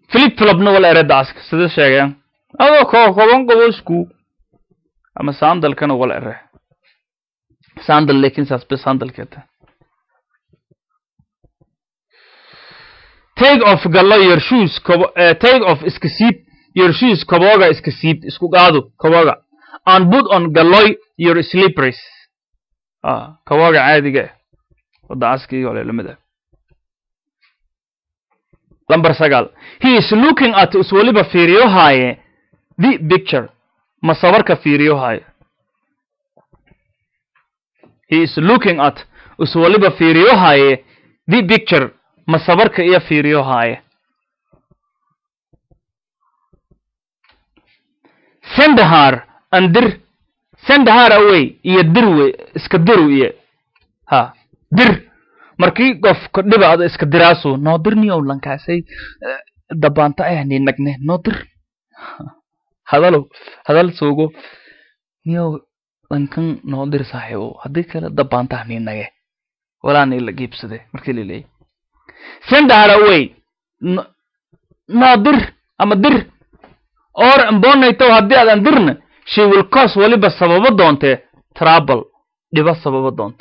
flip flopna wala ere daaska sida sheegayaan adoo koo koban qobosku ama sandalkana wala ere sandal laakiin saas bes sandalkeeta take off gallo your shoes kobo uh, take off iska siib your shoes koboga iska siib isku qaado koboga and put on galloy your slippers ah koboga caadiga ah wada askii ole lamid ah lambar sagaal he is looking at is waliba fiiriyo haaye the picture ma sawirka fiiriyo haaye he is looking at is waliba fiiriyo haaye the picture ma sabarka iyo fiiriyo haaye sendahar an dir sendahar away iyo dir wey iska diru iyo ha dir markii qofka dhibaado iska diraasu noo dir niyow lankaasay dabaanta ah ni nagne noo dir hadalo hadal suugo niyow lankan noo dir saaxiibo haddii kale dabaanta ni nage walaa ni la giibsade markii la leeyay sendahar away noo dir ama dir or ambonaytow haddii aadan dirna she will cause waliba sababo doontee trouble dhiba sababo doonta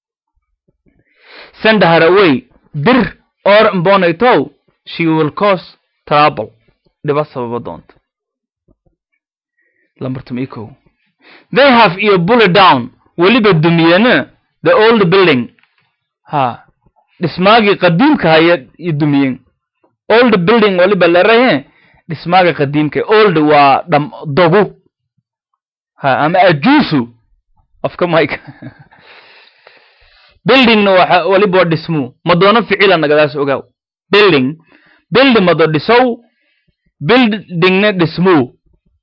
send her away dir or ambonaytow she will cause trouble dhiba sababo doonta lambartum ikow they have iyo bullet down weliba dumiyena the old building ha dhismaagii qadiimka haya iyo dumiyeen old building waliba lerahe dhismaaga qadiimka old waa dham dogu ha ama ajuusu afka mike buildingna waxa waliba waa dhismuu madoono ficila nagadaas ogaaw building building mado dhisow buildingna dhismuu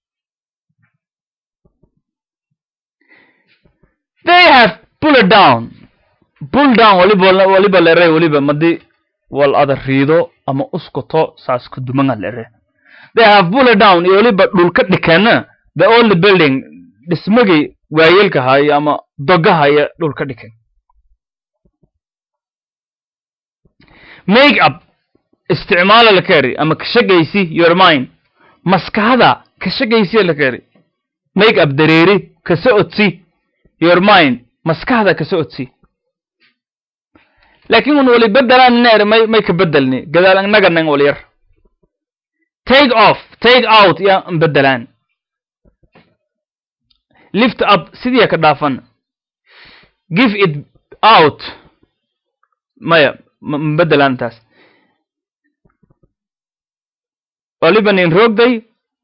they have pulled down pull down waliba waliba lere waliba madi wal ada riido ama uskoto saas ku dumanga lere they have pulled down iyo waliba dhulka dhikana the old building dhismagii waayeelka haya ama dogahaya dhulka dhikan make up isticmaala la keri ama kashagaysi your mind maskaxda kashagaysiya la keri make up dareeri kasa odsi your mind maskaxda kasa odsi laakiin un wali bedelaan neer may may ka bedelni gadaal annaganang wal yar take off take out ya bedelaan lift up sidii ka dhaafan give it out maya mbedelaan taas waliba nin rogday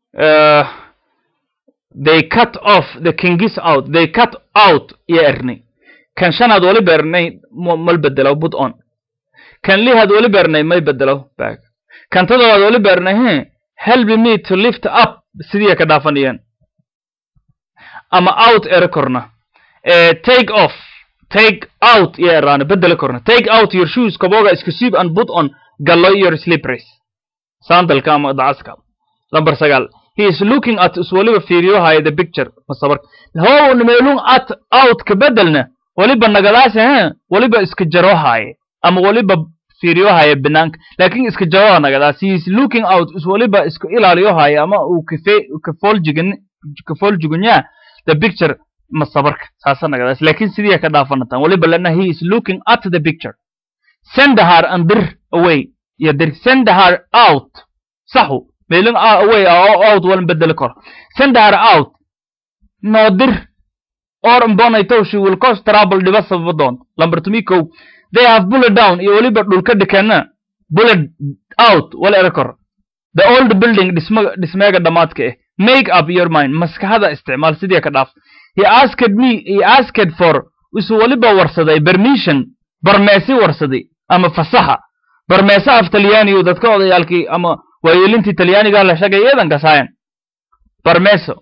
they cut off the kingis out they cut out iyo ernay kan shanaad wali beernay mal bedelo put on kan lihaad wali beernay may bedelo back kan todobaad wali beernay he help me to lift up sidii ka dhaafanayeen ama out ere korna take off take out iyo eraana bedelo korna take out your shoes kaboga iska siib and put on gallo your slippers sandalka ama dacaska lambar sagaal he is looking at is waliba fiiriyo haya the picture masabar how meelun at out ka bedelna waliba nagadaas he waliba iska jaro haaye ama waliba fiiriyo haya banaanka laakiin iska jaro nagadaas he is looking out is waliba iska ilaaliyo haya ama uu kafe kafooljigan kafooljugunya the picture masabarka saasa nagadaas laakiin sidii ka dhaafanatan waliba lana he is looking at the picture send her and dir away iyo dir send her out saxu meelin away out walan bedeli karo send her out noo dir or mbonaytow she will cause trouble dhiba sababa doon lambar tumi kow they have bullet down iyo weliba dhulka dhikana bullet out wala ere kor the old building dhisma dhismeega dhamaadka eh make up your mind maskaxda isticmaal sidii ka dhaaf he asked me he asked for isu waliba warsaday permission barmeesi warsaday ama fasaxa barmeese af talyaanigu dadka odayaalkii ama waayeelintii talyaaniga la shagay eedan kasaayan barmeso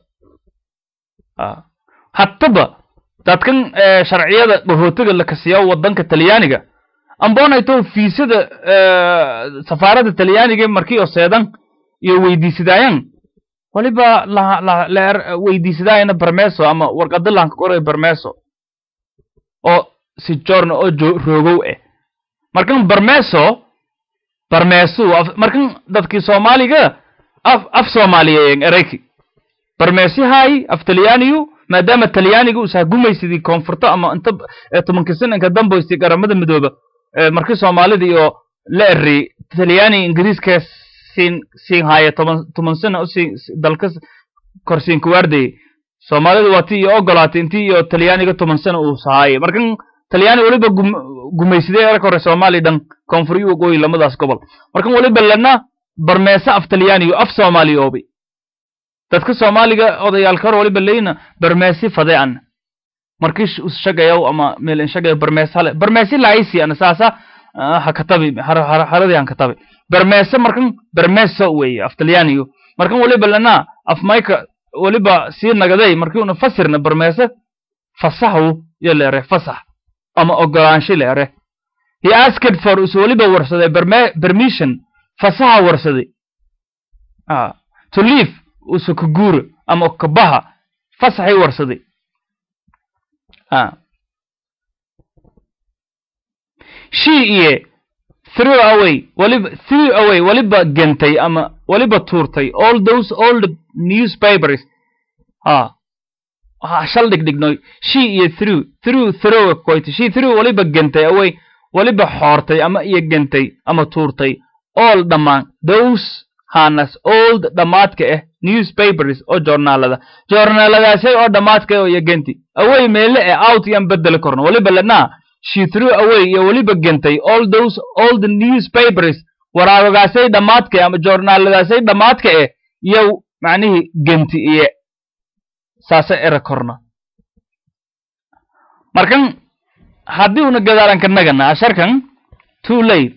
hattaba dadkan sharciyada dhahootiga la kasiya wadanka talyaaniga ambonayto fiisada safaaradda talyaaniga markii oo seedan iyo weydiisadaayan waliba weydiisadaayana barmeso ama warqada laanka qoray barmeso oo si jorna oo roogow eh markan barmeso barmeesu markan dadkii soomaaliga af af soomaaliyeeyen erayki barmeesi haayi af talyaaniyu maadaama talyaaniga usaa gumaysidii koonfurto ama inta tobanka sananka damboystii garamada midooba markii soomaalida iyo la eri talyaani ingiriiska siin siin haaya toban toban sana usii dalka korsiin kuwaardayay soomaalida waa tii iyo ogolaatay intii iyo talyaaniga toban sana uu sahaayay markan talyaani weliba gumaysidee erka hore soomaaliya dhan koonfuriyo waqooyi lamadaas gobol markan weliba lana barmeese af talyaaniyo af soomaaliyoobi dadka soomaaliga odayaalka hor waliba leyna barmeesi fade an markii shagayow ama meel shagayo barmees hale barmeesi laaysi ana saasa ha katabi haradii han katabi barmeese markan barmeeso weeye af talyaaniyo markan waliba lana af mayka waliba sii nagaday markii una fasirna barmeese fasahu yo leere fasax ama ogolaansho leere he asked for us waliba warsaday permission fasaha warsaday to leave usa ka guura ama kabaha fasaxay warsaday she iyo through away waliba through away waliba gentay ama waliba tuurtay all those old newspapers ha ha shal dhigdhignoy she iyo through through throw koyta she through waliba gentay away waliba xoortay ama iyo gentay ama tuurtay all dhammaan those hanas old dhammaadka ah newspapers oo joornaalada joornaaladaasay oo dhammaadka oo iyo genti away meele ee out yaan bedeli korno waliba lanaa she threw away iyo weliba gentay all those old newspapers waraagagaasay dhammaadka ama joornaaladaasay dhammaadka eh iyo macnihii genti iyo saase era korna markan haddii una gadaalanka nagana asharkan too late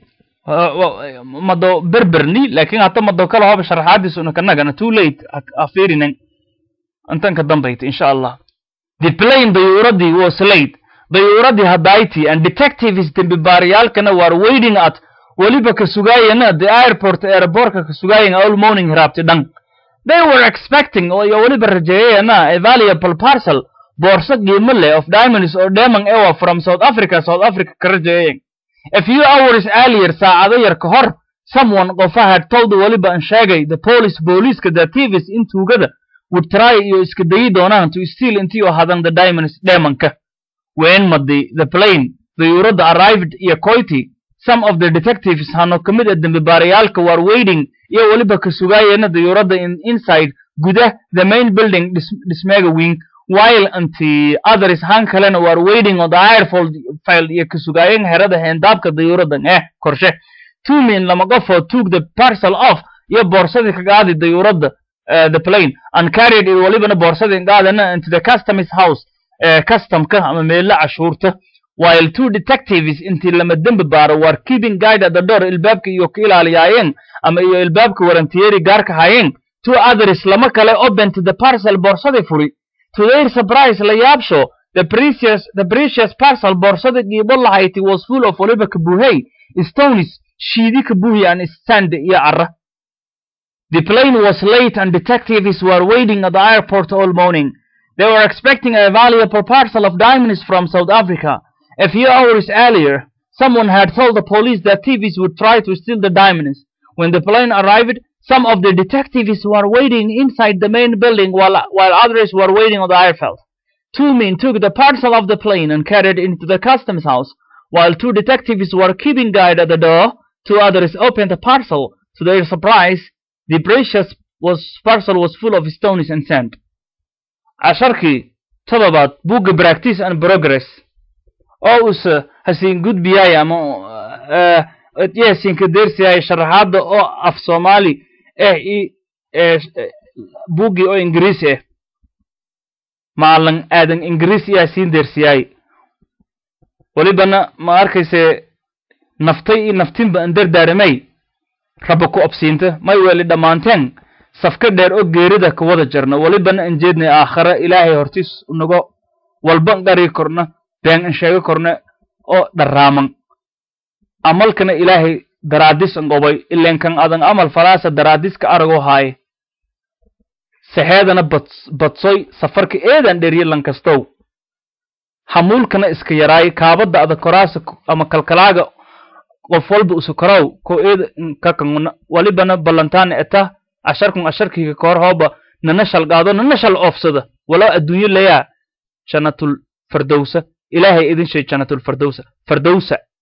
mado berberni lakin hata mado kala hoba sharaxaadiis una kanagana too late afirinen intan ka dambayta insha allah the plane dayuuradii was late dayuuradii hadayti and detectives dembibaariyaalkana war waiting at weliba ka sugaayana the airport airportka ka sugaayana all morning raabti dhan they were expecting iyo weliba rajeeyayana a valuable parcel boorso qiimo leh of diamonds oo demon ewa from south africa south africa ka rajeeyayan a few hours earlier saacado yar ka hor someone qofa had told weliba an sheegay the police booliiska the thieves in tuugada would try iyo iska dayi doonaan to steal intii oo hadan the diamonds demonka when madi the plane dayuuradda arrived iyo coity some of the detectives hano ka mid a dembibaarayaalka war waiting iyo weliba ka sugaayana dayuuradda in inside gudah the main building dhismeega wing while unti others han kalena war waiting on the airfold file iyo ka sugaayeen herada heendaabka dayuuraddan eh korshe two men lama qofoo took the parcel off iyo boorsadii ka qaadi dayuuradda the plane and carried it walibana boorsadii qaadana into the customs house customka ama meelo cashuurta while two detectives intii lama dembi baaro war keeping guide at the door ilbaabka iyo ka ilaaliyaayeen ama iyo ilbaabka warantiyeri gaarka hayeen two others lama kale open to the parcel boorsadii furi to their surprise la yaabsho the precious the precious parcel boorsada qiibo lahayti was full of waliba kabuuhey stones shiidi kabuuhi and sand iyo cara the plane was late and detectives were waiting at the airport all morning they were expecting a valuable parcel of diamonds from South Africa. A few hours earlier, someone had told the police that thieves would try to steal the diamonds. When the plane arrived, some of the detectives were waiting inside the main building while, while others were waiting on the airfield. Two men took the parcel of the plane and carried it into the customs house, while two detectives were keeping guard at the door. Two others opened the parcel. To their surprise, the precious was, parcel was full of stones and sand. casharkii todobaad bugga practice and progress oo usa hasiin gudbiyaay ama yahasiinka deersiyaay sharaxaadda oo af soomaali eh i buggii oo ingiriisi ah maalan aadan ingiriis iyaa siin deersiyaay welibana ma arkayse naftay i naftinba an dardaaramay raba ku obsiinta may weeli dhammaanteen safka dheer oo geerida ka wada jarna welibana an jeednay aakhare ilaahay hortiis nago walba dhari korna been an sheego korna oo dharraaman amalkana ilaahay daraadis an qobay ilenkan adan amal falaasa daraadiska aragoo haaye saxeedana badsoy safarka eedan dheriye lankastow hamuulkana iska yaraay kaabadda ada koraasa ama kalkalaaga qof walba usukaraw ko eed kakanguna walibana ballantaana eta asharkun asharkiga kahor hooba nana shal qaado nana shal oofsada walow adduunyo layaa jannatul fardowsa ilaahay idin shay jannatul fardowsa fardowsa